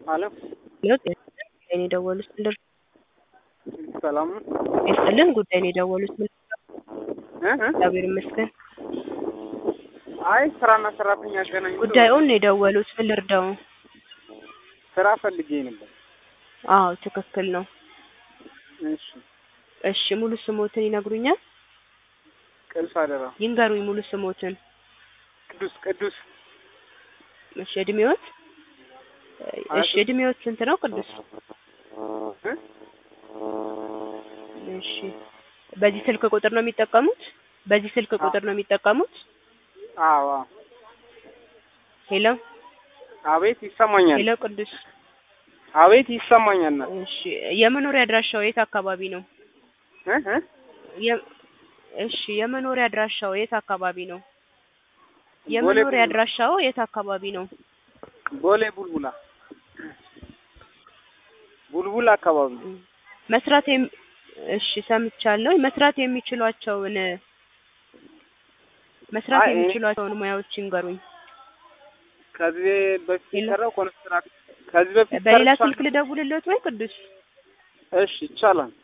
አለም ለውጥ ጉዳይን የደወሉት ምን ልር- ሰላም ነው ይስጥልን ጉዳይን የደወሉት ምን እ እ? እግዚአብሔር ይመስገን አይ ስራና ሰራተኛ ያገናኝ ብሎ ጉዳዩን ነው የደወሉት ምን ልርዳው ስራ ፈልጌ ነበር። አዎ ትክክል ነው እሺ እሺ ሙሉ ስሞትን ይነግሩኛል ቅዱስ አደራ ይንገሩኝ ሙሉ ስሞትን ቅዱስ ቅዱስ እሺ እድሜዎት እሺ እድሜዎት ስንት ነው ቅዱስ እ? እሺ በዚህ ስልክ ቁጥር ነው የሚጠቀሙት በዚህ ስልክ ቁጥር ነው የሚጠቀሙት አዎ አዎ። ሄሎ አቤት ይሰማኛል። ሄሎ ቅዱስ አቤት ይሰማኛል። ና እሺ የመኖሪያ አድራሻው የት አካባቢ ነው እ እ? የ- እሺ የመኖሪያ አድራሻው የት አካባቢ ነው ቦሌ የመኖሪያ ቡልቡላ። አድራሻው የት አካባቢ ነው ቦሌ ቡልቡላ ቡልቡላ አካባቢ መስራት የሚ እሺ ሰምቻለሁ መስራት የሚችሏቸውን መስራት አይ፣ እኔ- የሚችሏቸውን ሙያዎች ይንገሩኝ ከዚህ በፊት ሄሎ። የሰራው ኮንስትራክት ከዚህ በፊት በሌላ ሰርቻለሁ። ስልክ ልደውልልዎት ወይ ቅዱስ እሺ ይቻላል።